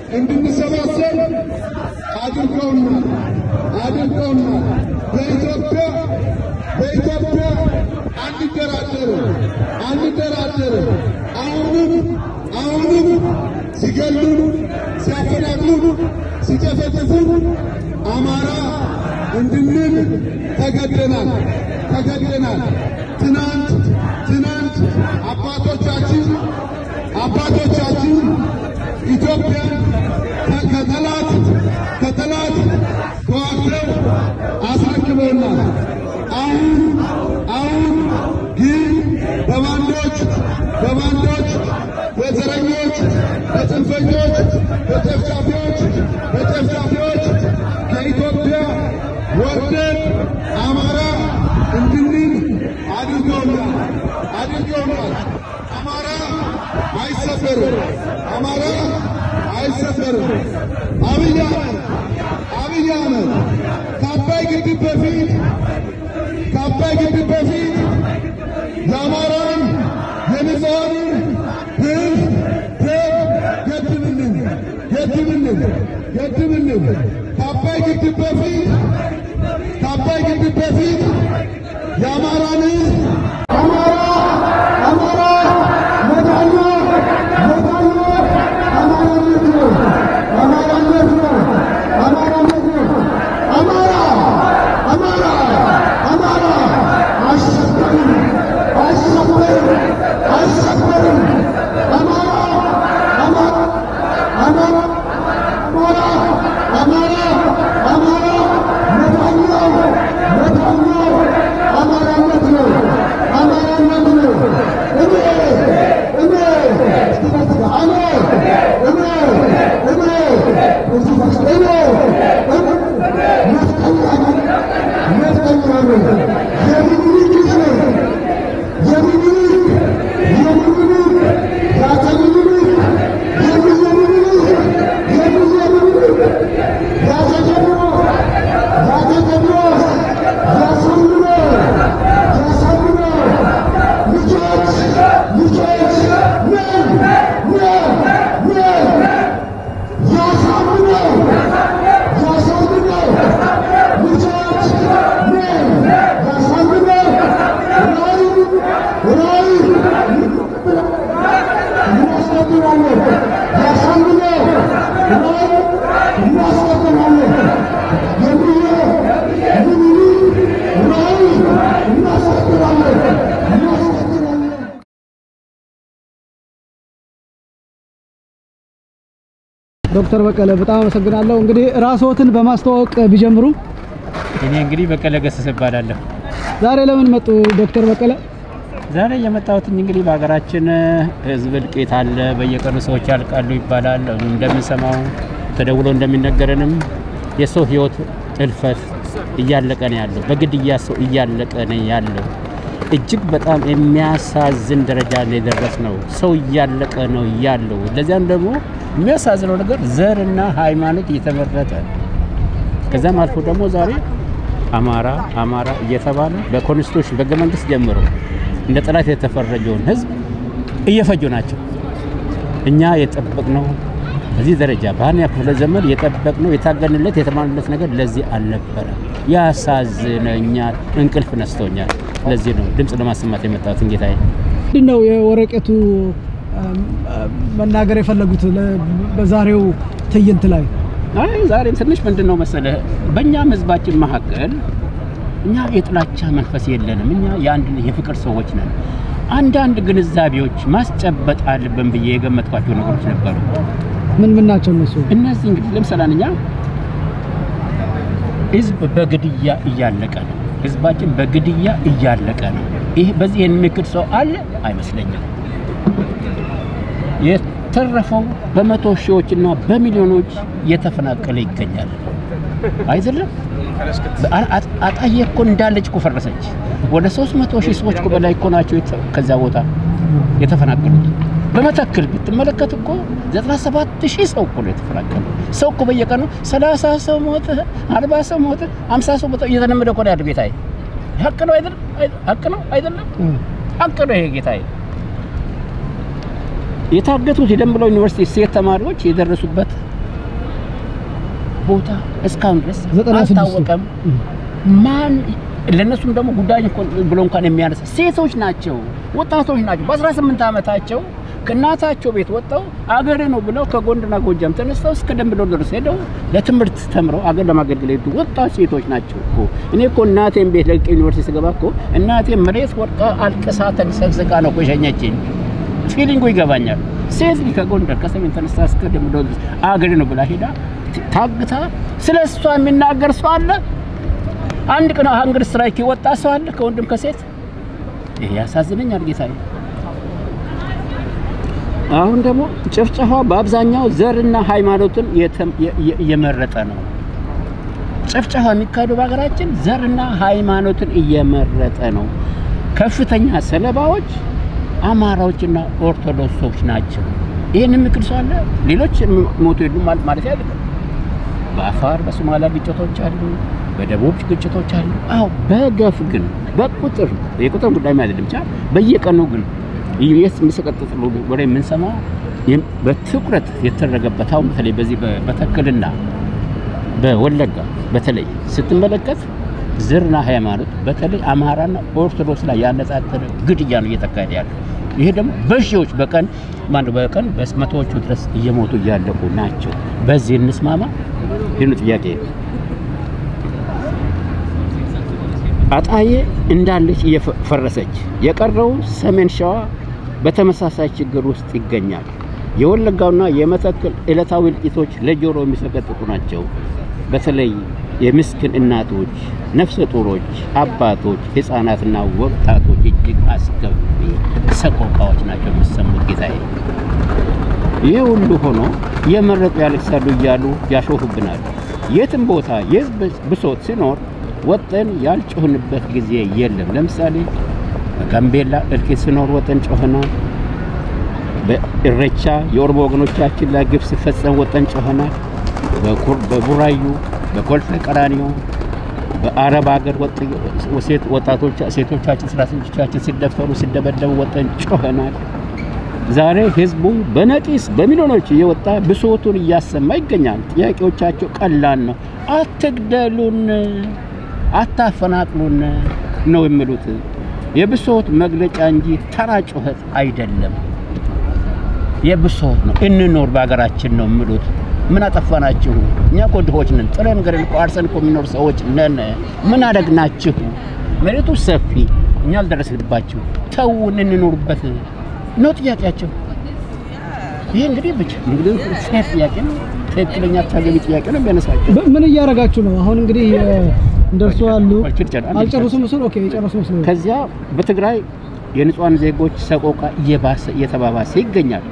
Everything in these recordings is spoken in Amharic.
እንድንሰባሰብ አድርገውናል አድርገውናል። በኢትዮጵያ በኢትዮጵያ አንደራደርም አንደራደርም። አሁንም አሁንም ሲገሉን፣ ሲያፈናቅሉን፣ ሲጨፈጭፉን አማራ እንድንል ተገደናል ተገደናል። ትናንት ትናንት አባቶቻችን አባቶቻችን ኢትዮጵያን ከጠላት ከጠላት ተዋግተው አስረክበውናል። አሁን አሁን ግን በባንዶች በባንዶች በዘረኞች በጽንፈኞች በጨፍጫፊዎች በጨፍጫፊዎች ከኢትዮጵያ ወርደን አማራ እንድንል አድርገውናል አድርገውናል። አማራ አይሰፈርም። አማራ አይሰፈርም። አብይ አህመድ አብይ አህመድ ከአባይ ግድብ በፊት ከአባይ ግድብ በፊት የአማራን የንጹሐንን ሕዝብ ደም ገድብልን ገድብልን ገድብልን ከአባይ ግድብ በፊት ከአባይ ግድብ በፊት የአማራን ሕዝብ አማራ አማራ መዳኛ መዳኛ አማራነት ነው አማራነት ነው አማራነት ነው አማራ አማራ አማራ አሸበርም አሸበርም አሸበርም አማራ አማራ አማራ አማራ አማራ አማራ መዳኛው መዳኛው አማራነት ነው አማራነት ነው እኔ እኔ እኔ እኔ እኔ እኔ ዶክተር በቀለ በጣም አመሰግናለሁ። እንግዲህ ራስዎትን በማስተዋወቅ ቢጀምሩ። እኔ እንግዲህ በቀለ ገሰሰ እባላለሁ። ዛሬ ለምን መጡ ዶክተር በቀለ? ዛሬ የመጣሁት እንግዲህ በሀገራችን ሕዝብ እልቂት አለ። በየቀኑ ሰዎች ያልቃሉ ይባላል። እንደምንሰማው ተደውሎ እንደሚነገረንም የሰው ሕይወት እልፈት እያለቀ ነው ያለው። በግድያ ሰው እያለቀ ነው ያለው። እጅግ በጣም የሚያሳዝን ደረጃ ላይ የደረስ ነው። ሰው እያለቀ ነው ያለው። ለዚያም ደግሞ የሚያሳዝነው ነገር ዘርና ሃይማኖት እየተመረጠ ከዛም አልፎ ደግሞ ዛሬ አማራ አማራ እየተባለ በኮንስቲቱሽን በሕገ መንግስት ጀምሮ እንደ ጠላት የተፈረጀውን ህዝብ እየፈጁ ናቸው። እኛ የጠበቅነው በዚህ ደረጃ በሃያ ክፍለ ዘመን የጠበቅነው የታገንለት የተማንለት ነገር ለዚህ አልነበረ። ያሳዝነኛል፣ እንቅልፍ ነስቶኛል። ለዚህ ነው ድምፅ ለማሰማት የመጣሁት ጌታዬ። ምንድን ነው የወረቀቱ መናገር የፈለጉት ለ- በዛሬው ትዕይንት ላይ? አይ ዛሬም ትንሽ ምንድን ነው መሰለህ፣ በእኛም ህዝባችን መካከል እኛ የጥላቻ መንፈስ የለንም። እኛ የአንድ የፍቅር ሰዎች ነን። አንዳንድ ግንዛቤዎች ማስጨበጥ አለብን ብዬ የገመትኳቸው ነገሮች ነበሩ። ምን ምን ናቸው እነሱ? እነዚህ እንግዲህ ለምሳሌ እኛ ህዝብ በግድያ እያለቀ ነው። ህዝባችን በግድያ እያለቀ ነው። ይህ በዚህ የሚክድ ሰው አለ አይመስለኝም። የተረፈው በመቶ ሺዎችና በሚሊዮኖች እየተፈናቀለ ይገኛል። አይደለም አ- አ- አጣዬ እኮ እንዳለች እኮ ፈረሰች። ወደ 300 ሺህ ሰዎች እኮ በላይ እኮ ናቸው የተ- ከዛ ቦታ የተፈናቀሉት። በመተክል ብትመለከት እኮ 97 ሺህ ሰው እኮ ነው የተፈናቀሉ። ሰው እኮ በየቀኑ 30 ሰው ሞተ፣ 40 ሰው ሞተ፣ 50 ሰው ሞተ እየተለመደ እኮ ነው ያለው ጌታዬ። ሀቅ ነው አይደለም? አይ- ሀቅ ነው አይደለም? ሀቅ ነው ይሄ ጌታዬ። የታገቱት የደምቢዶሎ ዩኒቨርሲቲ ሴት ተማሪዎች የደረሱበት ቦታ እስካሁን ድረስ ዘጠና ስድስቱ አልታወቀም። ማን ለእነሱም ደግሞ ጉዳይ እኮ ብሎ እንኳን የሚያነሳ ሴቶች ናቸው፣ ወጣቶች ናቸው። በ18 ዓመታቸው ከእናታቸው ቤት ወጥተው አገሬ ነው ብለው ከጎንደርና ጎጃም ተነስተው እስከ ደንብ ዶሎ ድረስ ሄደው ለትምህርት ተምረው አገር ለማገልገል ሄዱ ወጣት ሴቶች ናቸው እኮ። እኔ እኮ እናቴን ቤት ለቅቄ ዩኒቨርሲቲ ስገባ እኮ እናቴ መሬት ወድቃ አልቅሳ ተንሰቅስቃ ነው እኮ የሸኘችኝ። ፊሊንጉ ይገባኛል። ሴት ልጅ ከጎንደር ከሰሜን ተነስታ እስከ ደንብ ዶሎ ድረስ አገሬ ነው ብላ ሄዳ ታግታ ስለ እሷ የሚናገር ሰው አለ? አንድ ቀን ሀንገር ስትራይክ የወጣ ሰው አለ ከወንድም ከሴት? ይሄ ያሳዝነኛል ጌታዬ። አሁን ደግሞ ጭፍጨፋ በአብዛኛው ዘርና ሃይማኖትን የተ- የ- የ- እየመረጠ ነው። ጭፍጨፋ የሚካሄደው በሀገራችን ዘርና ሃይማኖትን እየመረጠ ነው። ከፍተኛ ሰለባዎች አማራዎችና ኦርቶዶክሶች ናቸው። ይህን የሚክድ ሰው አለ? ሌሎች ሞቶ የሉ ማለት አይደለም። በአፋር በሶማሊያ ግጭቶች አሉ፣ በደቡብ ግጭቶች አሉ። አዎ በገፍ ግን በቁጥር የቁጥር ጉዳይ አይደለም ብቻ በየቀኑ ግን ይስ የሚሰቀጥጥ ወሬ የምንሰማው ይህም በትኩረት የተደረገበት አሁን በተለይ በዚህ በተክልና በወለጋ በተለይ ስትመለከት ዘርና ሃይማኖት በተለይ አማራና ኦርቶዶክስ ላይ ያነጣጠረ ግድያ ነው እየተካሄደ ያለው። ይሄ ደግሞ በሺዎች በቀን ማነው በቀን በመቶዎቹ ድረስ እየሞቱ እያለቁ ናቸው። በዚህ እንስማማ? ይህን ጥያቄ አጣዬ እንዳለች እየፈረሰች የቀረው ሰሜን ሸዋ በተመሳሳይ ችግር ውስጥ ይገኛል። የወለጋውና የመተከል ዕለታዊ እልቂቶች ለጆሮ የሚሰቀጥጡ ናቸው። በተለይ የምስኪን እናቶች፣ ነፍሰ ጡሮች፣ አባቶች፣ ሕፃናትና ወጣቶች እጅግ አስከፊ ሰቆቃዎች ናቸው የሚሰሙት ጌታዬ። ይህ ሁሉ ሆኖ የመረጡ ያለቅሳሉ እያሉ ያሾፉብናል። የትም ቦታ የህዝብ ብሶት ሲኖር ወጠን ያልጮህንበት ጊዜ የለም። ለምሳሌ በጋምቤላ እልቂት ሲኖር ወጠን ጮኸናል። በኢሬቻ የኦሮሞ ወገኖቻችን ላይ ግፍ ሲፈጸም ወጠን ጮኸናል። በቡራዩ በኮልፌ ቀራኒዮ በአረብ ሀገር ወጣቶች ሴቶቻችን ሰራተኞቻችን ሲደፈሩ ሲደበደቡ ወጠን ጮኸናል። ዛሬ ህዝቡ በነቂስ በሚሊዮኖች እየወጣ ብሶቱን እያሰማ ይገኛል። ጥያቄዎቻቸው ቀላል ነው። አትግደሉን፣ አታፈናቅሉን ነው የሚሉት። የብሶት መግለጫ እንጂ ተራ ጩኸት አይደለም። የብሶት ነው። እንኖር በሀገራችን ነው የሚሉት። ምን አጠፋናችሁ? እኛ እኮ ድሆች ነን። ጥለን ገደል እኮ አርሰን እኮ የሚኖር ሰዎች ነን። ምን አደግናችሁ? መሬቱ ሰፊ፣ እኛ አልደረስንባችሁ። ተውን እንኖርበት ነው ጥያቄያቸው። ይሄ እንግዲህ ብቻ እንግዲህ ፌር ጥያቄ ነው። ትክክለኛ ተገቢ ጥያቄ ነው የሚያነሳቸው። በ- ምን እያደረጋችሁ ነው? አሁን እንግዲህ እንደርሱ አሉ አልጨረሱም። ምስል ኦኬ፣ የጨረሱ መስሎ ከዚያ በትግራይ የንጹሃን ዜጎች ሰቆቃ እየባሰ እየተባባሰ ይገኛል።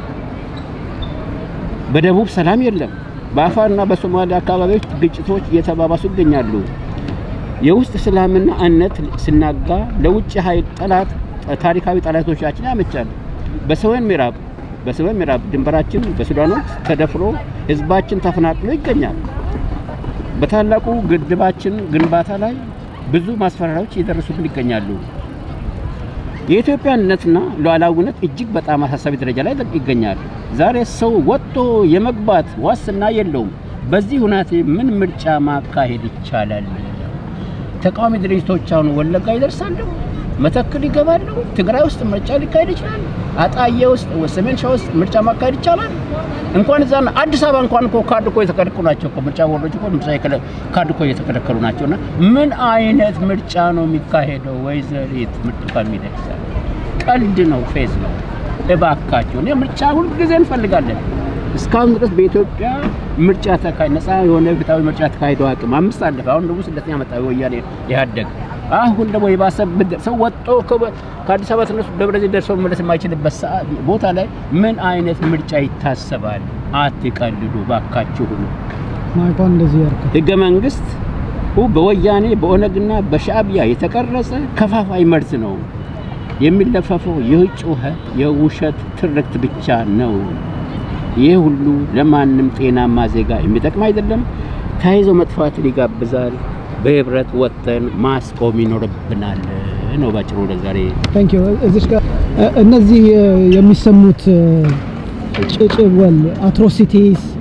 በደቡብ ሰላም የለም። በአፋርና በሶማሊያ አካባቢዎች ግጭቶች እየተባባሱ ይገኛሉ። የውስጥ ሰላምና አንድነት ስናጋ ለውጭ ኃይል ጠላት ታሪካዊ ጠላቶቻችን ያመቻል። በሰሜን ምዕራብ በሰሜን ምዕራብ ድንበራችን በሱዳኖች ተደፍሮ ህዝባችን ተፈናቅሎ ይገኛል። በታላቁ ግድባችን ግንባታ ላይ ብዙ ማስፈራሪያዎች እየደረሱብን ይገኛሉ። የኢትዮጵያ አንድነትና ሉዓላዊነት እጅግ በጣም አሳሳቢ ደረጃ ላይ ይገኛል። ዛሬ ሰው ወጥቶ የመግባት ዋስትና የለውም። በዚህ ሁናቴ ምን ምርጫ ማካሄድ ይቻላል? ተቃዋሚ ድርጅቶች አሁን ወለጋ ይደርሳሉ፣ መተክል ይገባሉ፣ ትግራይ ውስጥ ምርጫ ሊካሄድ ይችላል። አጣዬ ውስጥ ሰሜን ሸዋ ውስጥ ምርጫ ማካሄድ ይቻላል። እንኳን እዛ አዲስ አበባ እንኳን እኮ ካርድ እኮ የተከለከሉ ናቸው እኮ ምርጫ ቦርዶች እኮ ምርጫ የከለ- ካርድ እኮ እየተከለከሉ ናቸው። እና ምን አይነት ምርጫ ነው የሚካሄደው? ወይዘሪት ምርቱካን ሚደቅሳ ቀልድ ነው፣ ፌዝ ነው። እባካቸው እኔ ምርጫ ሁልጊዜ እንፈልጋለን። እስካሁን ድረስ በኢትዮጵያ ምርጫ ተካሂዶ ነፃ የሆነ ፍትሃዊ ምርጫ ተካሂዶ አቅም አምስት አለፈ። አሁን ደግሞ ስደተኛ መጣ ወያኔ ኢህአዴግ። አሁን ደግሞ የባሰበት ሰው ወጥቶ ከበ- ከአዲስ አበባ ተነሱ ደብረ ዘይት ደርሶ መመለስ የማይችልበት ሰዓት ቦታ ላይ ምን አይነት ምርጫ ይታሰባል? አትቀልዱ ባካችሁ። ማይኳን እንደዚህ ያርካል። ህገ መንግስት በወያኔ በኦነግና በሻዕቢያ የተቀረጸ ከፋፋይ መርዝ ነው። የሚለፈፈው የጩኸት የውሸት ትርክት ብቻ ነው። ይህ ሁሉ ለማንም ጤናማ ዜጋ የሚጠቅም አይደለም። ተያይዞ መጥፋትን ይጋብዛል። በህብረት ወጥተን ማስቆም ይኖርብናል ነው ባጭሩ ለዛሬ ታንክ ዩ እዚች ጋር እ- እነዚህ እ፣ የሚሰሙት እ፣ ጭጭወል አትሮሲቲስ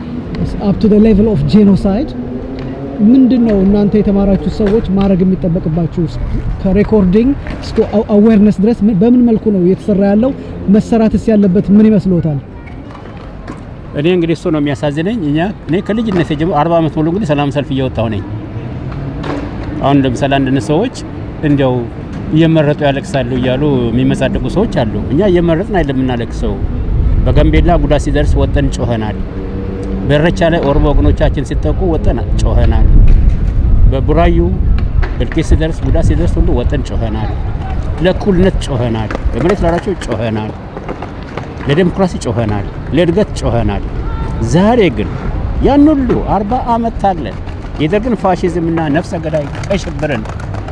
አፕ ቱ ሌቨል ኦፍ ጄኖሳይድ ምንድን ነው እናንተ የተማራችሁ ሰዎች ማድረግ የሚጠበቅባችሁ ከሬኮርዲንግ እስከ አዌርነስ ድረስ ምን- በምን መልኩ ነው እየተሰራ ያለው? መሰራትስ ያለበት ምን ይመስሎታል? እኔ እንግዲህ እሱ ነው የሚያሳዝነኝ። እኛ እኔ ከልጅነት ጀምሮ 40 ዓመት ሙሉ እንግዲህ ሰላም ሰልፍ እየወጣሁ ነኝ። አሁን ለምሳሌ አንዳንድ ሰዎች እንዲያው እየመረጡ ያለቅሳሉ እያሉ የሚመጻደቁ ሰዎች አሉ። እኛ እየመረጥን አይደለም የምናለቅሰው። በጋምቤላ ጉዳት ሲደርስ ወጠን ጮኸናል። በኢሬቻ ላይ ኦሮሞ ወገኖቻችን ሲጠቁ ወጠን ጮኸናል። በቡራዩ እልቂት ሲደርስ ጉዳት ሲደርስ ሁሉ ወጠን ጮኸናል። ለእኩልነት ጮኸናል። ለመሬት ላራቸው ጮኸናል። ለዴሞክራሲ ጮኸናል። ለእድገት ጮኸናል። ዛሬ ግን ያን ሁሉ አርባ ዓመት ታግለን የደርግን ፋሽዝምና ነፍሰ ገዳይ ቀይ ሽብርን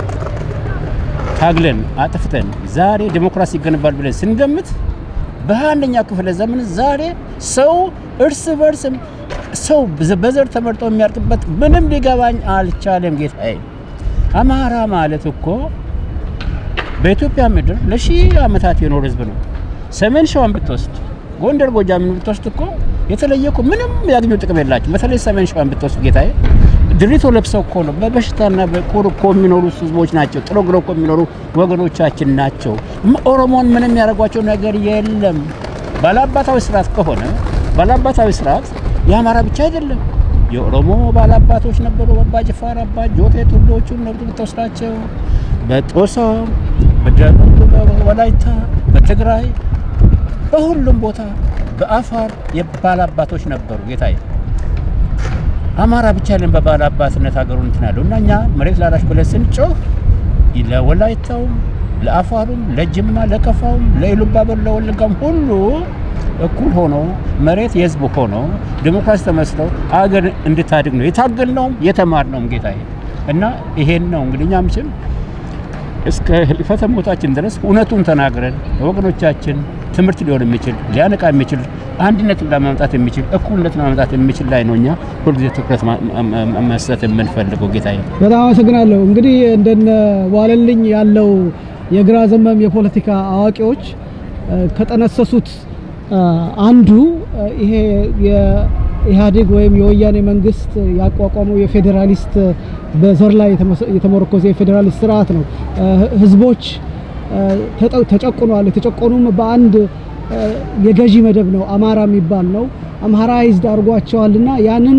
ታግለን አጥፍተን ዛሬ ዴሞክራሲ ይገነባል ብለን ስንገምት በአንደኛ ክፍለ ዘመን ዛሬ ሰው እርስ በርስ ሰው በዘር ተመርጦ የሚያርቅበት ምንም ሊገባኝ አልቻለም። ጌታዬ አማራ ማለት እኮ በኢትዮጵያ ምድር ለሺህ ዓመታት የኖረ ህዝብ ነው። ሰሜን ሸዋን ብትወስድ፣ ጎንደር ጎጃምን ብትወስድ እኮ የተለየ እኮ ምንም ያገኙ ጥቅም የላቸው። በተለይ ሰሜን ሸዋን ብትወስድ ጌታዬ ድሪቶ ለብሰው እኮ ነው በበሽታና በቁር እኮ የሚኖሩ ህዝቦች ናቸው። ጥሮ ግሮ እኮ የሚኖሩ ወገኖቻችን ናቸው። ም- ኦሮሞን ምንም ያደረጓቸው ነገር የለም። ባላባታዊ ስርዓት ከሆነ ባላባታዊ ስርዓት የአማራ ብቻ አይደለም። የኦሮሞ ባላባቶች ነበሩ። አባ ጅፋር፣ አባ ጆቴ ቱሎቹን ነብዱ ብትወስዳቸው በጦሳ፣ በደቡብ ወላይታ፣ በትግራይ በሁሉም ቦታ በአፋር የባላባቶች ነበሩ ጌታዬ። አማራ ብቻ ለን በባለ አባትነት ሀገሩን እንትን ያለው እና እኛ መሬት ላራሽ ብለን ስንጮህ ለወላይታውም፣ ለአፋሩም፣ ለጅማ፣ ለከፋውም፣ ለኢሉባቦር፣ ለወለጋም ሁሉ እኩል ሆኖ መሬት የህዝብ ሆኖ ዲሞክራሲ ተመስለው አገር እንድታድግ ነው የታገልነውም የተማርነውም ጌታዬ እና ይሄን ነው እንግዲህ እኛ ምችል እስከ ህልፈተ ሞታችን ድረስ እውነቱን ተናግረን ወገኖቻችን ትምህርት ሊሆን የሚችል ሊያነቃ የሚችል አንድነትን ለማምጣት የሚችል እኩልነትን ለማምጣት የሚችል ላይ ነው እኛ ሁልጊዜ ትኩረት ማ- ማ- ማ- መስጠት የምንፈልገው ጌታዬ። በጣም አመሰግናለሁ። እንግዲህ እንደነ ዋለልኝ ያለው የግራ ዘመም የፖለቲካ አዋቂዎች እ፣ ከጠነሰሱት እ፣ አንዱ እ፣ ይሄ የኢህአዴግ ወይም የወያኔ መንግስት ያቋቋመው የፌዴራሊስት በዘር ላይ የተመሰ- የተመረኮዘ የፌዴራሊስት ስርዓት ነው። እ፣ ህዝቦች እ፣ ተጠ- ተጨቁነዋል። የተጨቆኑም በአንድ እ፣ የገዢ መደብ ነው፣ አማራ የሚባል ነው። አምሃራይዝድ አድርጓቸዋልና ያንን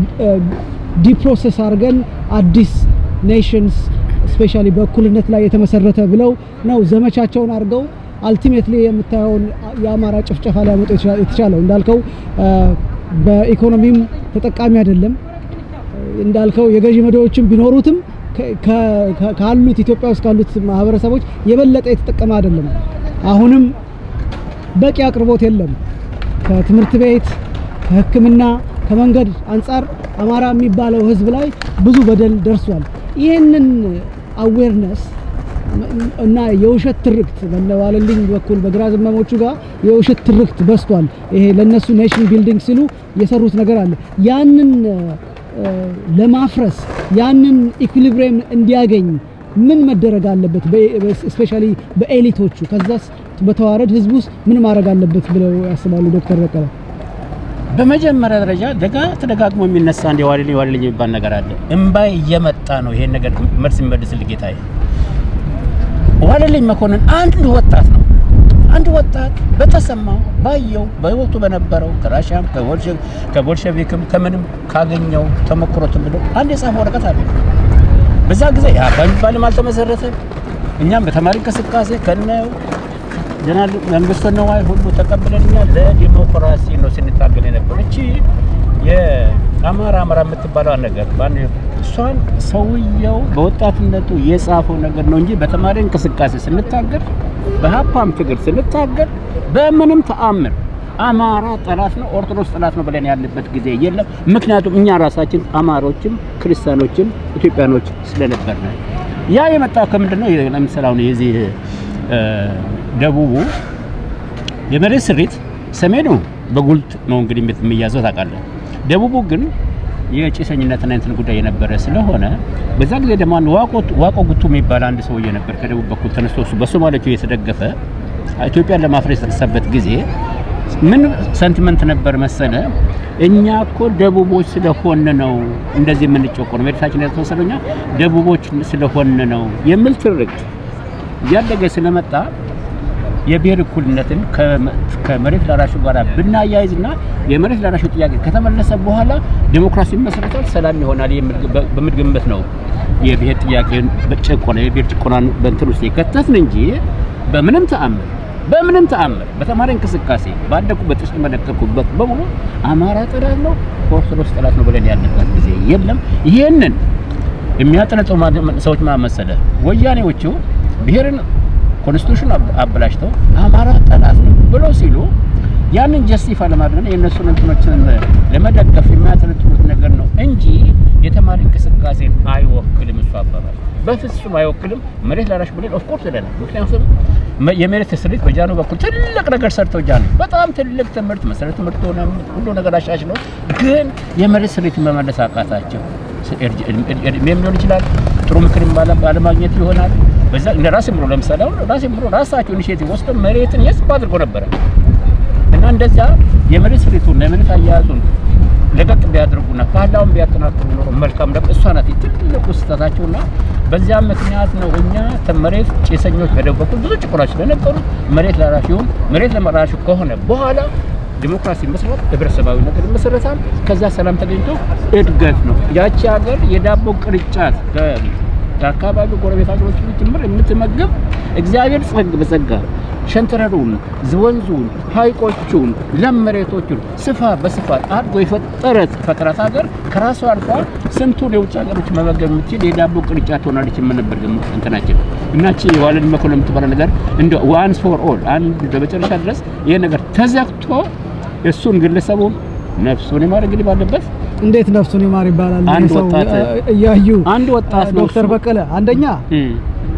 ዲፕሮሰስ አድርገን አዲስ ኔሽንስ ስፔሻሊ በእኩልነት ላይ የተመሰረተ ብለው ነው ዘመቻቸውን አድርገው አልቲሜትሊ የምታየውን የአማራ ጭፍጨፋ ሊያመጡ የቻ- የተቻለው እንዳልከው እ፣ በኢኮኖሚም ተጠቃሚ አይደለም። እንዳልከው የገዢ መደቦችም ቢኖሩትም ከ- ከ- ከ- ካሉት ኢትዮጵያ ውስጥ ካሉት ማህበረሰቦች የበለጠ የተጠቀመ አይደለም። አሁንም በቂ አቅርቦት የለም። ከትምህርት ቤት፣ ከሕክምና፣ ከመንገድ አንጻር አማራ የሚባለው ህዝብ ላይ ብዙ በደል ደርሷል። ይህንን አዌርነስ እና የውሸት ትርክት በነዋለልኝ በኩል በግራ ዘመሞቹ ጋር የውሸት ትርክት በስቷል። ይሄ ለነሱ ኔሽን ቢልዲንግ ሲሉ የሰሩት ነገር አለ። ያንን እ፣ ለማፍረስ ያንን ኢኩሊብሪየም እንዲያገኝ ምን መደረግ አለበት? ስፔሻሊ በኤሊቶቹ ከዛስ በተዋረድ ህዝብ ውስጥ ምን ማድረግ አለበት ብለው ያስባሉ ዶክተር በቀለ? በመጀመሪያ ደረጃ ደጋ ተደጋግሞ የሚነሳ አንድ የዋልልኝ ዋልልኝ የሚባል ነገር አለ። እምባይ እየመጣ ነው ይሄን ነገር መልስ የሚመልስልህ ጌታዬ። ዋልልኝ መኮንን አንድ ወጣት ነው። አንድ ወጣት በተሰማው ባየው በህይወቱ በነበረው ከራሻም ከቦልሸ- ከቦልሸቪክም ከምንም ካገኘው ተሞክሮት ብሎ አንድ የጻፈው ወረቀት አለ። በዛ ጊዜ ያ በሚባልም አልተመሰረተም። እኛም በተማሪ እንቅስቃሴ ከነው ጀነራል መንግስቱ ነዋይ ሁሉ ተቀብለን እኛ ለዲሞክራሲ ነው ስንታገል የነበር። እቺ የአማራ አማራ የምትባለው ነገር ባን እሷን ሰውየው በወጣትነቱ የጻፈው ነገር ነው እንጂ በተማሪ እንቅስቃሴ ስንታገል፣ በሀፓም ትግል ስንታገል በምንም ተአምር አማራ ጠላት ነው፣ ኦርቶዶክስ ጠላት ነው ብለን ያለበት ጊዜ የለም። ምክንያቱም እኛ ራሳችን አማሮችም ክርስቲያኖችም ኢትዮጵያኖች ስለነበር ነው። ያ የመጣው ከምንድን ነው? ለምሳሌ አሁን የዚህ እ፣ ደቡቡ የመሬት ስሪት ሰሜኑ በጉልት ነው እንግዲህ የሚያዘው ታውቃለህ። ደቡቡ ግን የጭሰኝነትና እንትን ጉዳይ የነበረ ስለሆነ በዛ ጊዜ ደግሞ አንድ ዋቆ ዋቆ ጉቱ የሚባል አንድ ሰውዬ ነበር ከደቡብ በኩል ተነስቶ እሱ በሶማሌዎቹ እየተደገፈ ኢትዮጵያን ለማፍረስ የተነሳበት ጊዜ ምን ሰንቲመንት ነበር መሰለ? እኛ እኮ ደቡቦች ስለሆን ነው እንደዚህ የምንጨቆነው፣ መሬታችን ያልተወሰደው እኛ ደቡቦች ስለሆን ነው የሚል ትርክት እያደገ ስለመጣ የብሔር እኩልነትን ከመ- ከመሬት ላራሹ ጋር ብናያይዝና የመሬት ላራሹ ጥያቄ ከተመለሰ በኋላ ዲሞክራሲ መሰረታል፣ ሰላም ይሆናል የሚል በ- በሚል ግምት ነው የብሔር ጥያቄን በጭቆና የብሔር ጭቆናን በእንትን ውስጥ የከተትን እንጂ በምንም ተአምር በምንም ተአምር በተማሪ እንቅስቃሴ ባደኩበት ውስጥ መለከኩበት በሙሉ አማራ ጠላት ነው ኦርቶዶክስ ጠላት ነው ብለን ያለበት ጊዜ የለም። ይህንን የሚያጠነጥሩ ማ- ሰዎች ማ መሰለ ወያኔዎቹ ብሔርን ኮንስቲቱሽን አብ- አበላሽተው አማራ ጠላት ነው ብለው ሲሉ ያንን ጀስቲፋይ ለማድረግ የእነሱን እንትኖችን ለመደገፍ የሚያጠነጥሩት ነገር ነው እንጂ የተማሪ እንቅስቃሴን አይወክልም። እሱ አባባል በፍጹም አይወክልም። መሬት ላራሽ ብለን ኦፍኮርስ ይለናል። ምክንያቱም መ- የመሬት ስሪት በጃኑ በኩል ትልቅ ነገር ሰርተው ጃኑ በጣም ትልቅ ትምህርት መሰረተ ትምህርት ሆነ ሁሉ ነገር አሻሽለው፣ ግን የመሬት ስሪትን መመለስ አቃታቸው። እድሜም ሊሆን ይችላል። ጥሩ ምክር ባለማግኘት ይሆናል። በዛ እንደ ራሴ ብሎ ለምሳሌ አሁን ራሴ ብሎ ራሳቸው ኢኒሼቲቭ ወስደው መሬትን የስብ አድርጎ ነበረ እና እንደዚያ የመሬት ስሪቱን የመሬት አያያዙን ለቀቅ ቢያደርጉና ፓርላውን ቢያጠናክሩ ኖሮ መልካም ነበር። እሷ ናት ትልቁ ስህተታቸውና በዚያም ምክንያት ነው እኛ መሬት ጭሰኞች በደቡብ በኩል ብዙ ጭቆናዎች ስለነበሩ መሬት ላራሹ ይሁን መሬት ለመራሹ ከሆነ በኋላ ዲሞክራሲ መስራት ህብረተሰባዊ ነገር ይመሰረታል። ከዛ ሰላም ተገኝቶ እድገት ነው። ያቺ ሀገር የዳቦ ቅርጫት ከአካባቢው ጎረቤት ሀገሮች ጭምር የምትመግብ እግዚአብሔር ጸግ በጸጋ ሸንተረሩን፣ ወንዙን፣ ሀይቆቹን፣ ለም መሬቶቹን ስፋ በስፋት አድጎ የፈጠረት ፈጥራት ሀገር ከራሷ አልፋ ስንቱን የውጭ ሀገሮች መመገብ የምትችል የዳቦ ቅርጫት ሆናለች። የምንነበር እንትናችን እናቺ የዋለን መኮንን የምትባለ ነገር እንደ ዋንስ ፎር ኦል አንድ በመጨረሻ ድረስ ይሄ ነገር ተዘግቶ እሱን ግለሰቡ ነፍሱን ይማር እንግዲህ ባለበት እንዴት ነፍሱን ይማር ይባላል? አንድ ይህ ሰው ወጣት- እያዩ አንድ ወጣት ነው ዶክተር እሱ። በቀለ አንደኛ እም፣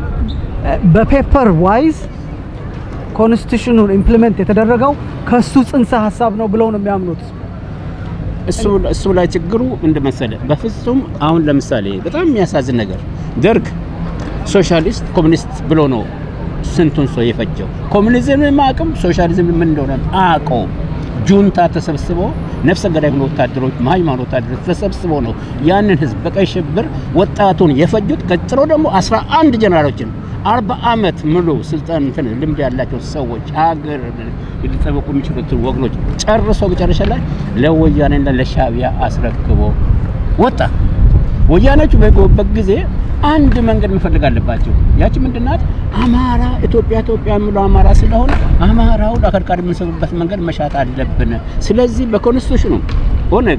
በፔፐር ዋይዝ ኮንስቲቱሽኑን ኢምፕሊመንት የተደረገው ከሱ ጽንሰ ሀሳብ ነው ብለው ነው የሚያምኑት። እሱ እሱ ላይ ችግሩ ምንድን መሰለህ? በፍጹም አሁን ለምሳሌ በጣም የሚያሳዝን ነገር ደርግ ሶሻሊስት ኮሚኒስት ብሎ ነው ስንቱን ሰው የፈጀው። ኮሚኒዝም አቅም ሶሻሊዝም ምን እንደሆነ አቀው ጁንታ ተሰብስቦ ነፍሰ ገዳይ ሆኖ ወታደሮች ሃይማኖት ወታደሮች ተሰብስቦ ነው ያንን ህዝብ በቀይ ሽብር ወጣቱን የፈጁት። ቀጥሎ ደግሞ 11 ጀነራሎችን አርባ አመት ሙሉ ስልጣን እንትን ልምድ ያላቸው ሰዎች ሀገር ሊጠበቁ የሚችሉትን ወገኖች ጨርሶ መጨረሻ ላይ ለወያኔና ለሻዕቢያ አስረክቦ ወጣ። ወያኔዎቹ በገቡበት ጊዜ አንድ መንገድ መፈለግ አለባቸው። ያቺ ምንድናት? አማራ ኢትዮጵያ ኢትዮጵያ የሚለው አማራ ስለሆነ አማራውን አከርካሪ የምንሰብበት መንገድ መሻት አለብን። ስለዚህ በኮንስቲቱሽኑ ኦነግ፣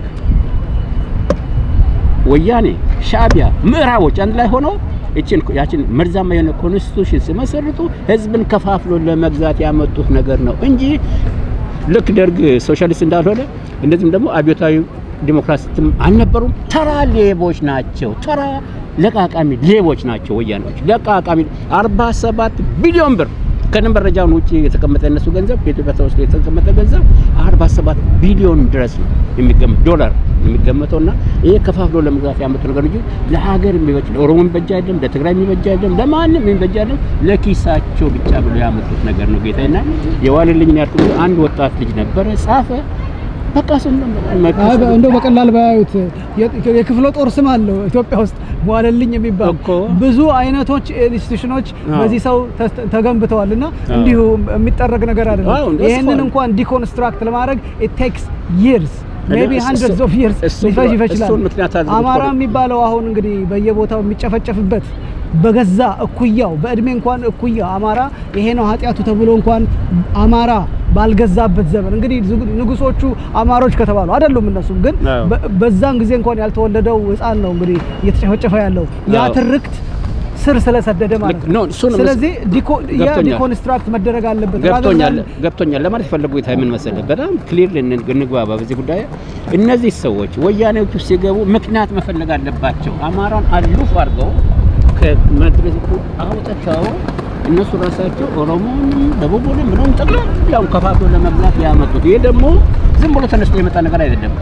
ወያኔ፣ ሻዕቢያ፣ ምዕራቦች አንድ ላይ ሆነው እችን ያችን መርዛማ የሆነ ኮንስቲቱሽን ሲመሰርቱ ህዝብን ከፋፍሎ ለመግዛት ያመጡት ነገር ነው እንጂ ልክ ደርግ ሶሻሊስት እንዳልሆነ እንደዚህም ደግሞ አብዮታዊ ዲሞክራሲትም አልነበሩም። ተራ ሌቦች ናቸው። ተራ ለቃቃሚ ሌቦች ናቸው ወያኔዎች። ለቃቃሚ 47 ቢሊዮን ብር ከመረጃውን ውጭ የተቀመጠ የነሱ ገንዘብ በኢትዮጵያ ተወስዶ የተቀመጠ ገንዘብ 47 ቢሊዮን ድረስ ነው የሚገመት ዶላር የሚገመተውና ይሄ ከፋፍሎ ለመግዛት ያመጡ ነገር እንጂ ለሀገር የሚበጅ ለኦሮሞ የሚበጅ አይደለም፣ ለትግራይ የሚበጅ አይደለም፣ ለማንም የሚበጅ አይደለም። ለኪሳቸው ብቻ ብሎ ያመጡት ነገር ነው ጌታዬና የዋለልኝን ያልኩት አንድ ወጣት ልጅ ነበረ ጻፈ። በቃ ስን አይ በ- እንደው በቀላል ባያዩት የ- የክፍለ ጦር ስም አለው ኢትዮጵያ ውስጥ ዋለልኝ የሚባል እኮ። ብዙ አይነቶች ኢንስቲትዩሽኖች አዎ። በዚህ ሰው ተስ- ተገንብተዋል እና አዎ። እንዲሁ የሚጠረግ ነገር አዎ፣ አይደለም። እንደሱ ይህንን ነው። እንኳን ዲኮንስትራክት ለማድረግ ኢት ቴክስ ይርስ ሜቢ እሱ- ሀንድረድስ ኦፍ ይርስ እሱ- ሊፈጅ ይችላል። እሱን ምክንያት አድርጎ አማራ እኮ ነው። የሚባለው አሁን እንግዲህ በየቦታው የሚጨፈጨፍበት በገዛ እኩያው በእድሜ እንኳን እኩያ አማራ ይሄ ነው ኃጢአቱ ተብሎ እንኳን አማራ ባልገዛበት ዘመን እንግዲህ ዝግ- ንጉሶቹ አማሮች ከተባሉ አይደሉም። እነሱም ግን አዎ። በ- በዛን ጊዜ እንኳን ያልተወለደው ሕፃን ነው እንግዲህ እየተጨፈጨፈ ያለው ያ አዎ። ትርክት ስር ስለሰደደ ማለት ልክ- ነው። ኖ፣ እሱ ነው ስለዚህ ዲኮ- ያ ገብቶኛል። ዲኮንስትራክት መደረግ አለበት። ገብቶኛል rather than- ገብቶኛል ለማለት የፈለጉ ጌታ ምን መሰለህ፣ በጣም ክሊር እንግባባ በዚህ ጉዳይ። እነዚህ ሰዎች ወያኔዎቹ ሲገቡ ምክንያት መፈለግ አለባቸው። አማራን አሉፍ አድርገው ከመድረኩ አውጥተው እነሱ ራሳቸው ኦሮሞንም ደቡቡንም ምንም ጠቅላላውን ከፋፍሎ ለመብላት ያመጡት። ይሄ ደግሞ ዝም ብሎ ተነስቶ የመጣ ነገር አይደለም።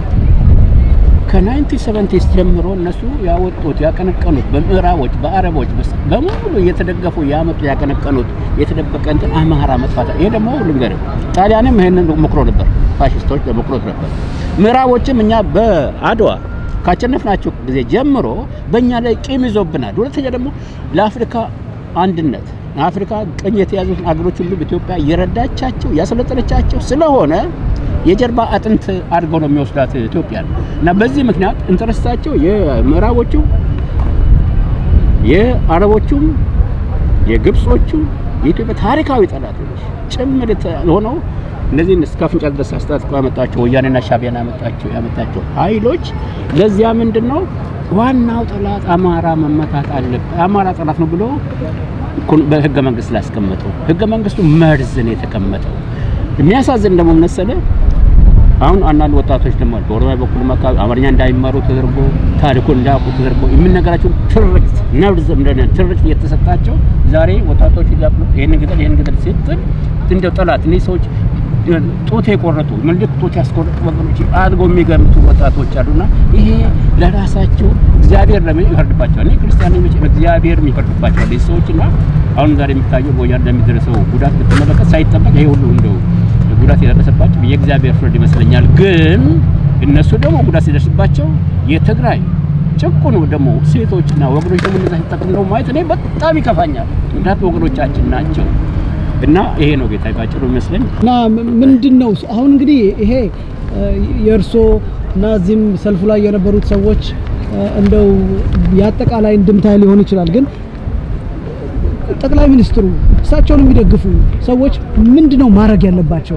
ከ1970 ጀምሮ እነሱ ያወጡት ያቀነቀኑት በምዕራቦች በአረቦች በስ- በሙሉ እየተደገፉ ያመጡ ያቀነቀኑት የተደበቀ እንትን አማራ መጥፋት። ይሄ ደግሞ ልንገርህ ጣሊያንም ይሄንን ሞክሮ ነበር። ፋሽስቶች ለመቁረጥ ነበር። ምዕራቦችም እኛ በአድዋ ካቸነፍናቸው ጊዜ ጀምሮ በእኛ ላይ ቂም ይዞብናል። ሁለተኛ ደግሞ ለአፍሪካ አንድነት አፍሪካ ቀኝ የተያዙትን አገሮች ሁሉ ኢትዮጵያ እየረዳቻቸው ያሰለጠነቻቸው ስለሆነ የጀርባ አጥንት አድርገው ነው የሚወስዳት ኢትዮጵያ እና በዚህ ምክንያት ኢንተረስታቸው የምዕራቦቹ የአረቦቹም የግብጾቹም የኢትዮጵያ ታሪካዊ ጠላቶች ጭምር ሆነው እነዚህን እስከ አፍንጫ ድረስ አስታጥቀው ያመጣቸው ወያኔና ሻዕቢያን ያመጣቸው ያመጣቸው ኃይሎች ለዚያ ምንድን ነው ዋናው ጠላት አማራ መመታት አለበት፣ አማራ ጠላት ነው ብሎ በህገ መንግስት ላይ ያስቀመጠው ህገ መንግስቱ መርዝ ነው የተቀመጠው። የሚያሳዝን ደግሞ መሰለ አሁን አንዳንድ ወጣቶች ደግሞ በኦሮሚያ በኩል አካባቢ አማርኛ እንዳይማሩ ተደርጎ ታሪኩን እንዳያውቁ ተደርጎ የሚነገራቸው ትርክት ነርዝ እንደነ ትርክት እየተሰጣቸው ዛሬ ወጣቶች ይላሉ ይሄን ግደል ይሄን ግደል ሲጥል እንደው ጠላት እነዚህ ሰዎች ጡት የቆረጡ ምልክት ጡት ያስቆረጡ ወገኖች አድርገው የሚገምቱ ወጣቶች አሉና ይሄ ለራሳቸው እግዚአብሔር ለምን ይፈርድባቸዋል? እኔ ክርስቲያን ነኝ፣ እግዚአብሔር ይፈርድባቸዋል እነዚህ ሰዎችና አሁን ዛሬ የሚታየው በወያኔ ለሚደረሰው ጉዳት ብትመለከት ሳይጠበቅ ይሄ ሁሉ እንደው ጉዳት የደረሰባቸው የእግዚአብሔር ፍርድ ይመስለኛል። ግን እነሱ ደግሞ ጉዳት ሲደርስባቸው የትግራይ ጭቁኑ ደግሞ ሴቶችና ወገኖች ደግሞ እነዛ ሲጠቅሙ ደግሞ ማየት እኔ በጣም ይከፋኛል። ምክንያቱም ወገኖቻችን ናቸው እና ይሄ ነው ጌታ ባጭሩ ይመስለኝ። እና ምንድን ነው አሁን እንግዲህ ይሄ የእርሶ እና እዚህም ሰልፉ ላይ የነበሩት ሰዎች እንደው የአጠቃላይ እንድምታ ሊሆን ይችላል ግን ጠቅላይ ሚኒስትሩ እሳቸውን የሚደግፉ ሰዎች ምንድን ነው ማድረግ ያለባቸው?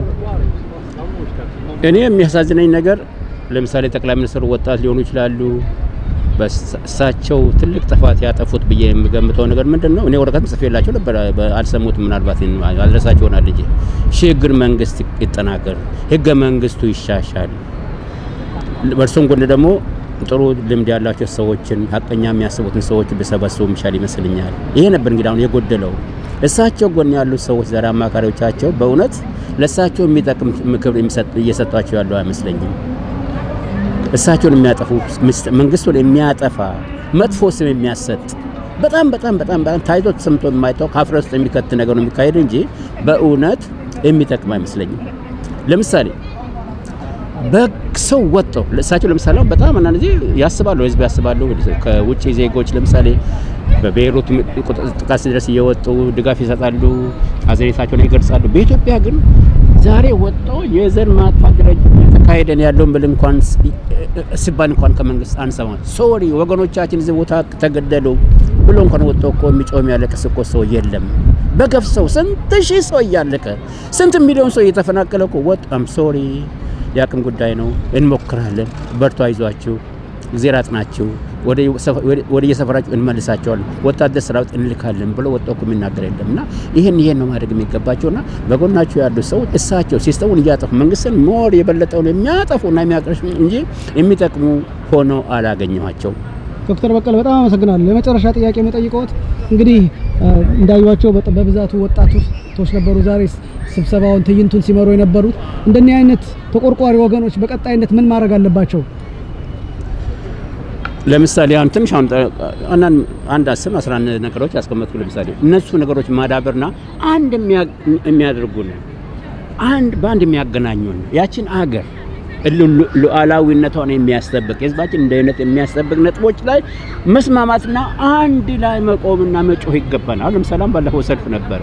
እኔ የሚያሳዝነኝ ነገር ለምሳሌ ጠቅላይ ሚኒስትሩ ወጣት ሊሆኑ ይችላሉ። በእሳቸው ትልቅ ጥፋት ያጠፉት ብዬ የምገምተው ነገር ምንድን ነው? እኔ ወረቀትም ጽፌላቸው ነበር፣ አልሰሙት። ምናልባት አልደረሳቸው ይሆናል እንጂ ሽግግር መንግስት ይጠናከር፣ ህገ መንግስቱ ይሻሻል። በእርሱም ጎን ደግሞ ጥሩ ልምድ ያላቸው ሰዎችን ሀቀኛ የሚያስቡትን ሰዎች ቢሰበስቡ የሚሻል ይመስልኛል። ይሄ ነበር እንግዲህ አሁን የጎደለው። እሳቸው ጎን ያሉት ሰዎች ዛሬ አማካሪዎቻቸው በእውነት ለእሳቸው የሚጠቅም ምክር እየሰጧቸው ያለው አይመስለኝም። እሳቸውን የሚያጠፉ መንግስቱን የሚያጠፋ መጥፎ ስም የሚያሰጥ በጣም በጣም በጣም በጣም ታይቶ ተሰምቶ የማይታወቅ ከአፍረ ውስጥ የሚከት ነገር ነው የሚካሄድ እንጂ በእውነት የሚጠቅም አይመስለኝም። ለምሳሌ በሰው ወጥተው እሳቸው ለምሳሌ በጣም አንዳንድ ጊዜ ያስባሉ፣ ህዝብ ያስባሉ። ከውጭ ዜጎች ለምሳሌ በቤይሩት ጥቃት ሲደርስ እየወጡ ድጋፍ ይሰጣሉ፣ አዘኔታቸውን ይገልጻሉ። በኢትዮጵያ ግን ዛሬ ወጥተው የዘር ማጥፋት ደረጃ የተካሄደን ያለውን ብል እንኳን ሲባል እንኳን ከመንግስት አንሰማ ሶሪ ወገኖቻችን እዚህ ቦታ ተገደሉ ብሎ እንኳን ወጥቶ እኮ የሚጮህ የሚያለቅስ እኮ ሰው የለም። በገፍ ሰው ስንት ሺህ ሰው እያለቀ ስንት ሚሊዮን ሰው እየተፈናቀለ እኮ ወጥ አም ሶሪ የአቅም ጉዳይ ነው፣ እንሞክራለን፣ በርቱ፣ አይዟችሁ፣ እግዜር አጥናችሁ፣ ወደ የሰፈራችሁ እንመልሳቸዋለን፣ ወታደር ሰራዊት እንልካለን ብሎ ወጥቶ እኮ የሚናገር የለም። እና ይህን ይሄን ነው ማድረግ የሚገባቸውና በጎናቸው ያሉ ሰዎች እሳቸው ሲስተሙን እያጠፉ መንግስትን ሞር የበለጠውን የሚያጠፉና የሚያቀርሽ እንጂ የሚጠቅሙ ሆነው አላገኘኋቸውም። ዶክተር በቀለ በጣም አመሰግናለሁ። የመጨረሻ ጥያቄ መጠይቀዎት እንግዲህ እንዳዩዋቸው በብዛቱ ወጣቶች ነበሩ ዛሬ ስብሰባውን ትዕይንቱን ሲመሩ የነበሩት። እንደዚህ አይነት ተቆርቋሪ ወገኖች በቀጣይነት ምን ማድረግ አለባቸው? ለምሳሌ አሁን ትንሽ አሁን አንድ አስር አስራ አንድ ነገሮች ያስቀመጥኩ። ለምሳሌ እነሱ ነገሮች ማዳበርና አንድ የሚያደርጉን አንድ በአንድ የሚያገናኙን ያችን አገር ሉዓላዊነቷን የሚያስጠብቅ የህዝባችን ደህንነት የሚያስጠብቅ ነጥቦች ላይ መስማማትና አንድ ላይ መቆምና መጮህ ይገባናል። አሁን ለምሳሌ ባለፈው ሰልፍ ነበረ።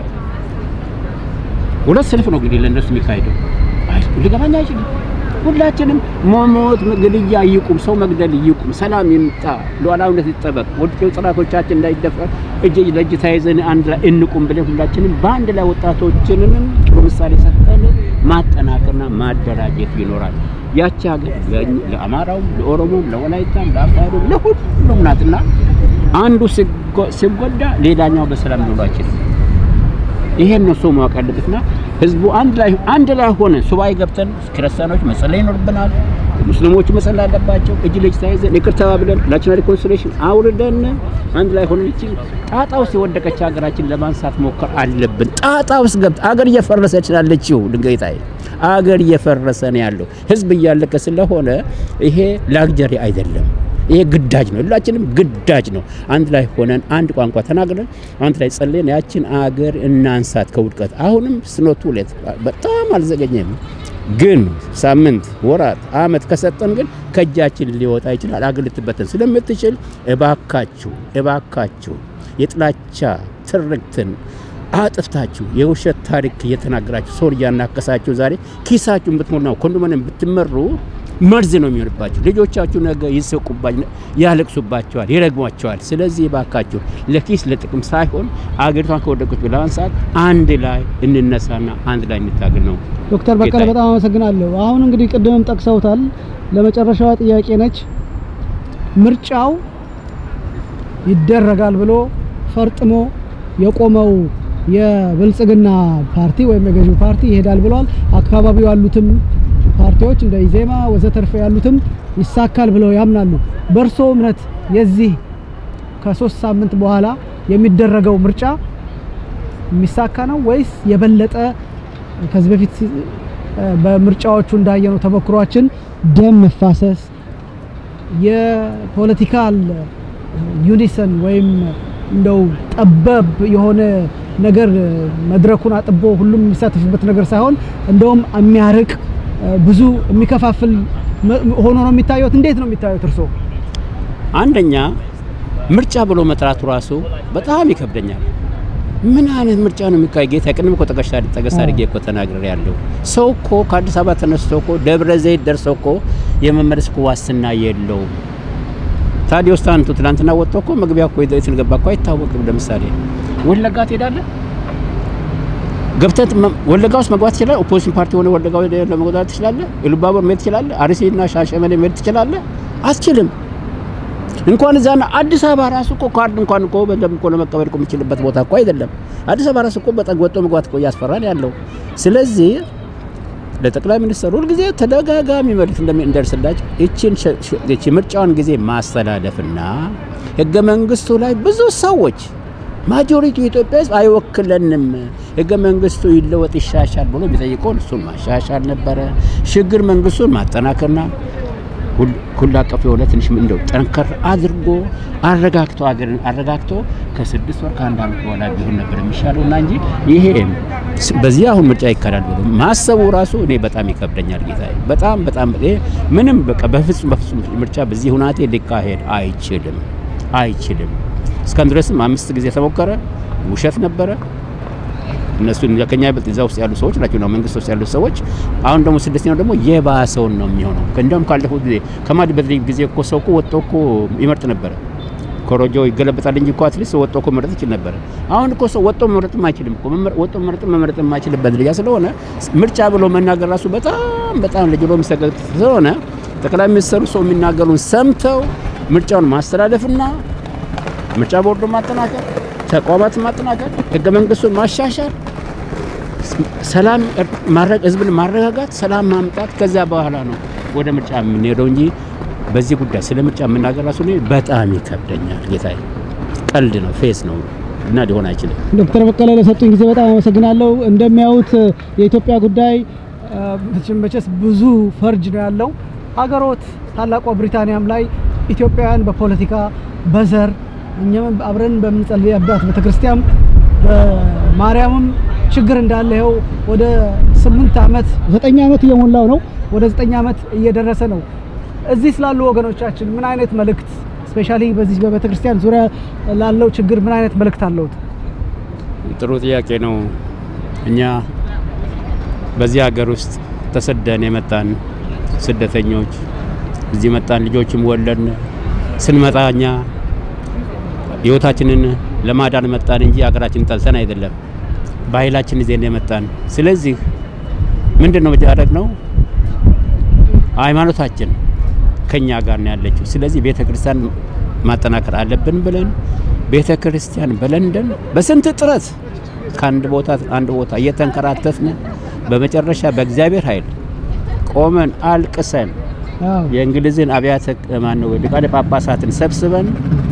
ሁለት ሰልፍ ነው እንግዲህ ለእነሱ የሚካሄደው። ሊገባኝ አይችልም። ሁላችንም መሞት፣ ግድያ ይቁም፣ ሰው መግደል ይቁም፣ ሰላም ይምጣ፣ ሉዓላዊነት ይጠበቅ፣ ወደ ጠላቶቻችን እንዳይደፈር እጅ ለእጅ ተያይዘን አንድ ላይ እንቁም ብለን ሁላችንም በአንድ ላይ ወጣቶችንንም ጥሩ ምሳሌ ሰጥተን ማጠናከርና ማደራጀት ይኖራል። ያቺ ሀገር ለአማራውም፣ ለኦሮሞም፣ ለወላይታም፣ ለአፋሩም ለሁሉም ናትና አንዱ ሲጎዳ ሌላኛው በሰላም ሊውሉ አይችልም። ይሄን ነው ሰው ማወቅ ያለበትና ህዝቡ አንድ ላይ አንድ ላይ ሆነ ሱባኤ ገብተን ክርስቲያኖች መጸለይ ይኖርብናል። ሙስሊሞቹ መጸለይ አለባቸው። እጅ ለእጅ ተያይዘን ይቅር ተባብለን ናሽናል ሪኮንሲሌሽን አውርደን አንድ ላይ ሆነን እቺ ጣጣ ውስጥ የወደቀች ሀገራችን ለማንሳት ሞከር አለብን። ጣጣ ውስጥ ገብት አገር እየፈረሰች ናለችው። ድንጋይታይ አገር እየፈረሰ ነው ያለው። ህዝብ እያለቀ ስለሆነ ይሄ ላግጀሪ አይደለም። ይሄ ግዳጅ ነው። ሁላችንም ግዳጅ ነው። አንድ ላይ ሆነን አንድ ቋንቋ ተናግረን አንድ ላይ ጸልየን ያችን አገር እናንሳት ከውድቀት። አሁንም ስኖቱ ሌት በጣም አልዘገኘም። ግን ሳምንት፣ ወራት፣ አመት ከሰጠን ግን ከእጃችን ሊወጣ ይችላል። አገር ልትበተን ስለምትችል እባካችሁ እባካችሁ የጥላቻ ትርክትን አጥፍታችሁ የውሸት ታሪክ እየተናገራችሁ ሰውን እያናከሳችሁ ዛሬ ኪሳችሁን ብትሞላው ኮንዶሚኒየም ብትመሩ መርዝ ነው የሚሆንባችሁ። ልጆቻችሁ ነገ ይስቁባችሁ፣ ያለቅሱባቸዋል፣ ይረግሟቸዋል። ስለዚህ እባካችሁ ለኪስ ለጥቅም ሳይሆን አገሪቷን ከወደቀች ለማንሳት አንድ ላይ እንነሳና አንድ ላይ እንታገል ነው። ዶክተር በቀለ ጌታዬ። በጣም አመሰግናለሁ። አሁን እንግዲህ ቅድምም ጠቅሰውታል። ለመጨረሻዋ ጥያቄ ነች። ምርጫው ይደረጋል ብሎ ፈርጥሞ የቆመው የብልጽግና ፓርቲ ወይም የገዢው ፓርቲ ይሄዳል ብለዋል። አካባቢው ያሉትም ፓርቲዎች እንደ ኢዜማ ወዘተርፈ ያሉትም ይሳካል ብለው ያምናሉ። በእርሶ እምነት የዚህ ከሶስት ሳምንት በኋላ የሚደረገው ምርጫ የሚሳካ ነው ወይስ የበለጠ ከዚህ በፊት እ፣ በምርጫዎቹ እንዳየነው ተሞክሯችን ደም መፋሰስ የፖለቲካል ዩኒሰን ወይም እንደው ጠበብ የሆነ ነገር መድረኩን አጥቦ ሁሉም የሚሳተፍበት ነገር ሳይሆን እንደውም የሚያርቅ እ፣ ብዙ የሚከፋፍል መ- ሆኖ ነው የሚታየት። እንዴት ነው የሚታየት እርሶ? አንደኛ ምርጫ ብሎ መጥራቱ ራሱ በጣም ይከብደኛል። ምን አይነት ምርጫ ነው የሚካሄድ? ጌታ ቅድም እኮ ጠቀሻ ጠቀስ አድርጌ እኮ ተናግሬ ያለው ሰው እኮ ከአዲስ አበባ ተነስቶ እኮ ደብረ ዘይት ደርሶ እኮ የመመለስ እኮ ዋስትና የለውም። ታዲዮስ ታንቱ ትናንትና ወጥቶ እኮ መግቢያ እኮ የት እንደገባ እኮ አይታወቅም። ለምሳሌ ወለጋ ትሄዳለህ ገብተህ መ- ወለጋ ውስጥ መግባት ትችላለህ። ኦፖዚሽን ፓርቲ ሆነ ወለጋ ወደ- ለመግባት ትችላለህ። ኢሉባቦር መሄድ ትችላለህ። አርሲና ሻሸመኔ መሄድ ትችላለህ። አትችልም። እንኳን እዛና አዲስ አበባ ራሱ እኮ ካርድ እንኳን እኮ በደንብ እኮ ለመቀበል እኮ የምችልበት ቦታ እኮ አይደለም። አዲስ አበባ ራሱ እኮ በጣም ወጥቶ መግባት እኮ እያስፈራን ያለው። ስለዚህ ለጠቅላይ ሚኒስትሩ ሁልጊዜ ተደጋጋሚ መልዕክት እንደሚደርስላቸው ይችን ሸ- ሸ- ይቺ ምርጫውን ጊዜ ማስተላለፍና ህገ መንግስቱ ላይ ብዙ ሰዎች ማጆሪቲ የኢትዮጵያ ህዝብ አይወክለንም፣ ህገ መንግስቱ ይለወጥ ይሻሻል ብሎ የሚጠይቀውን እሱን ማሻሻል ነበረ። ሽግግር መንግስቱን ማጠናከርና ሁል- ሁሉ አቀፍ የሆነ ትንሽ እንደው ጠንከር አድርጎ አረጋግቶ አገርን አረጋግቶ ከስድስት ወር ከአንድ ዓመት በኋላ ቢሆን ነበር የሚሻለው እና እንጂ ይሄ ስ- በዚህ አሁን ምርጫ ይካሄዳል ብሎ ማሰቡ ራሱ እኔ በጣም ይከብደኛል። ጌታ በጣም በጣም ይሄ ምንም በቃ በፍጹም በፍጹም ምርጫ በዚህ ሁናቴ ሊካሄድ አይችልም አይችልም። እስካሁን ድረስም አምስት ጊዜ ተሞከረ፣ ውሸት ነበረ። እነሱ ከኛ ይበልጥ እዛ ውስጥ ያሉ ሰዎች ናቸው ነው መንግስት ውስጥ ያሉ ሰዎች። አሁን ደግሞ ስድስተኛው ደግሞ የባሰውን ነው የሚሆነው። እንደውም ካለፉት ጊዜ ከማድ በድሪግ ጊዜ እኮ ሰው እኮ ወጥቶ እኮ ይመርጥ ነበረ። ኮሮጆ ይገለበጣል እንጂ እኮ አትሊስት ወጥቶ እኮ መምረጥ ይችል ነበረ። አሁን እኮ ሰው ወጥቶ መምረጥም አይችልም እኮ መመረ- ወጥቶ መምረጥ መምረጥ የማይችልበት ደረጃ ስለሆነ ምርጫ ብሎ መናገር ራሱ በጣም በጣም ለጅሎ የሚሰገድ ስለሆነ ጠቅላይ ሚኒስትሩ ሰው የሚናገሩን ሰምተው ምርጫውን ማስተላለፍና ምርጫ ቦርዱ ማጠናከር፣ ተቋማትን ማጠናከር፣ ህገ መንግስቱን ማሻሻል፣ ሰላም ማረግ ህዝብን ማረጋጋት፣ ሰላም ማምጣት። ከዚያ በኋላ ነው ወደ ምርጫ የምንሄደው እንጂ በዚህ ጉዳይ ስለ ምርጫ የምናገር ራሱ እኔ በጣም ይከብደኛል። ጌታዬ ቀልድ ነው፣ ፌስ ነው እና ሊሆን አይችልም። ዶክተር በቀለ ለሰጡኝ ጊዜ በጣም አመሰግናለሁ። እንደሚያዩት የኢትዮጵያ ጉዳይ አ፣ መቼም መቼስ ብዙ ፈርጅ ነው ያለው። ሀገሮት ታላቋ ብሪታንያም ላይ ኢትዮጵያውያን በፖለቲካ በዘር እኛም አብረን በምንጸልይበት ቤተክርስቲያን በማርያምም ችግር እንዳለ ይኸው ወደ ስምንት ዓመት ዘጠኝ ዓመት እየሞላው ነው። ወደ ዘጠኝ ዓመት እየደረሰ ነው። እዚህ ስላሉ ወገኖቻችን ምን አይነት መልእክት ስፔሻሊ በዚህ በቤተክርስቲያን ዙሪያ ላለው ችግር ምን አይነት መልእክት አለውት? ጥሩ ጥያቄ ነው። እኛ በዚህ ሀገር ውስጥ ተሰደን የመጣን ስደተኞች እዚህ መጣን፣ ልጆችም ወለድን። ስንመጣ እኛ ህይወታችንን ለማዳን መጣን እንጂ ሀገራችንን ጠልተን አይደለም። ባህላችን ይዘን የመጣን። ስለዚህ ምንድን ነው ያደረግነው? ሃይማኖታችን ከኛ ጋር ነው ያለችው። ስለዚህ ቤተ ክርስቲያን ማጠናከር አለብን ብለን ቤተ ክርስቲያን በለንደን በስንት ጥረት ከአንድ ቦታ አንድ ቦታ እየተንከራተትን በመጨረሻ በእግዚአብሔር ኃይል ቆመን አልቅሰን አዎ የእንግሊዝን አብያተ ማነው ሊቃነ ጳጳሳትን ሰብስበን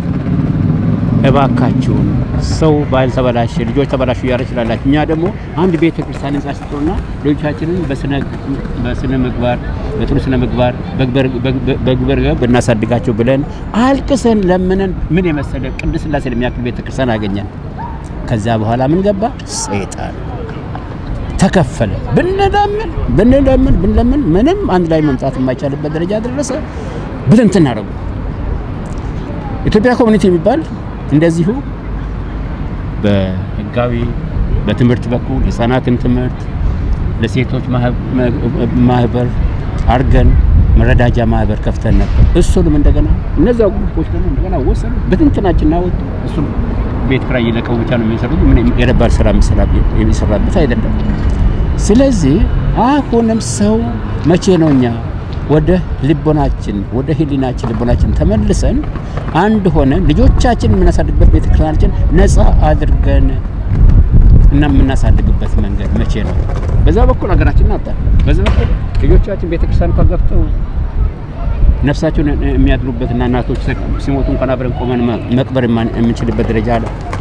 እባካችሁን ሰው ባል ተበላሸ፣ ልጆች ተበላሹ እያለ ይችላላችሁ። እኛ ደግሞ አንድ ቤተ ክርስቲያን ህንጻ ስጡና ልጆቻችንን በስነ በስነ ምግባር በጥሩ ስነ ምግባር በግብር ብናሳድጋቸው ብለን አልቅሰን ለምነን ምን የመሰለ ቅድስት ሥላሴን የሚያክል ቤተ ክርስቲያን አገኘን። ከዛ በኋላ ምን ገባ? ሰይጣን ተከፈለ። ብንለምን ብንለምን ብንለምን ምንም አንድ ላይ መምጣት የማይቻልበት ደረጃ ደረሰ። ብትንትን አደረጉ። ኢትዮጵያ ኮሚኒቲ የሚባል እንደዚሁ በህጋዊ በትምህርት በኩል የህፃናትን ትምህርት ለሴቶች ማህበር አርገን መረዳጃ ማህበር ከፍተን ነበር። እሱንም እንደገና እነዚያ ግሩፖች ደግሞ እንደገና ወሰኑ፣ በትንትናችን አወጡ። እሱም ቤት ኪራይ እየለቀሙ ብቻ ነው የሚሰሩት። ምን የረባል ስራ የሚሰራበት አይደለም። ስለዚህ አሁንም ሰው መቼ ነው እኛ ወደ ልቦናችን ወደ ህሊናችን ልቦናችን ተመልሰን አንድ ሆነን ልጆቻችን የምናሳድግበት ቤተክርስቲያናችን ነፃ አድርገን እና የምናሳድግበት መንገድ መቼ ነው? በዛ በኩል ሀገራችን አጣ፣ በዛ በኩል ልጆቻችን ቤተክርስቲያን ከገብተው ነፍሳቸውን የሚያድሩበትና እናቶች ሲሞቱ እንኳን አብረን ቆመን መቅበር የምንችልበት ደረጃ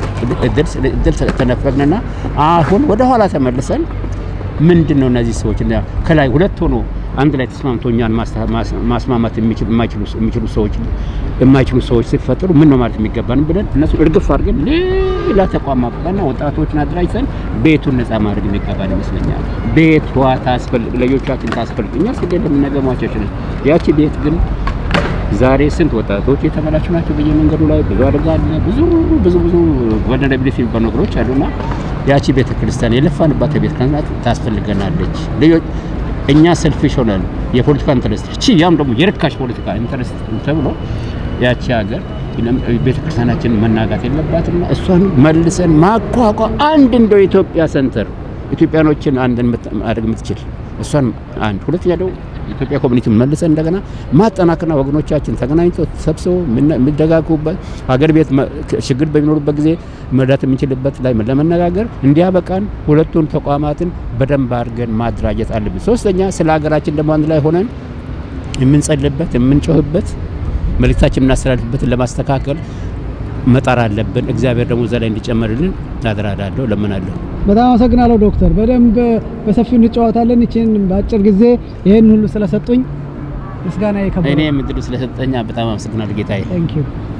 እድል ተነፈግንና አሁን ወደ ኋላ ተመልሰን ምንድን ነው እነዚህ ሰዎች ከላይ ሁለት ሆኖ አንድ ላይ ተስማምቶ እኛን ማስማማት የሚችሉ ሰዎች የማይችሉ ሰዎች ሲፈጠሩ ምን ነው ማለት የሚገባን ብለን እነሱ እርግፍ አድርገን ሌላ ተቋም ማቋቋምና ወጣቶችን አደራጅተን ቤቱን ነፃ ማድረግ የሚገባን ይመስለኛል። ቤቷ ታስፈልግ ለልጆቻችን ታስፈልግ እኛ ስለ እንደምንነገር ሟቾችን ያቺ ቤት ግን ዛሬ ስንት ወጣቶች የተበላሹ ናቸው በየመንገዱ ላይ ብዙ አደጋ አለ። ብዙ ብዙ ብዙ ቨልነራቢሊቲ የሚባሉ ነገሮች አሉና ያቺ ቤተ ክርስቲያን የለፋንባት ቤተ ክርስቲያን ታስፈልገናለች። ልጆች እኛ ሰልፊሽ ሆነን የፖለቲካ ኢንተረስት እቺ ያም ደግሞ የርካሽ ፖለቲካ ኢንተረስት ተብሎ ያቺ ሀገር ቤተክርስቲያናችን መናጋት የለባትና እሷን መልሰን ማቋቋም አንድ እንደው ኢትዮጵያ ሰንተር ኢትዮጵያኖችን አንድ ማድረግ የምትችል እሷን አንድ ሁለተኛ ደግሞ ኢትዮጵያ ኮሚኒቲ መልሰን እንደገና ማጠናከርና ወገኖቻችን ተገናኝተው ተሰብስበው የሚደጋግፉበት ሀገር ቤት ችግር በሚኖሩበት ጊዜ መርዳት የምንችልበት ላይ ለመነጋገር እንዲያበቃን ሁለቱን ተቋማትን በደንብ አድርገን ማደራጀት አለብን። ሶስተኛ ስለ ሀገራችን ደግሞ አንድ ላይ ሆነን የምንጸልበት የምንጮህበት መልእክታችን የምናስተላልፍበትን ለማስተካከል መጣር አለብን። እግዚአብሔር ደግሞ እዛ ላይ እንዲጨመርልን አደራላለሁ፣ ለምናለሁ። በጣም አመሰግናለሁ ዶክተር። በደንብ በሰፊው እንጨዋታለን። ይችን በአጭር ጊዜ ይህን ሁሉ ስለሰጡኝ ምስጋና የከበረ እኔም እድሉ ስለሰጠኛ በጣም አመሰግናለሁ ጌታዬ። ቴንክ ዩ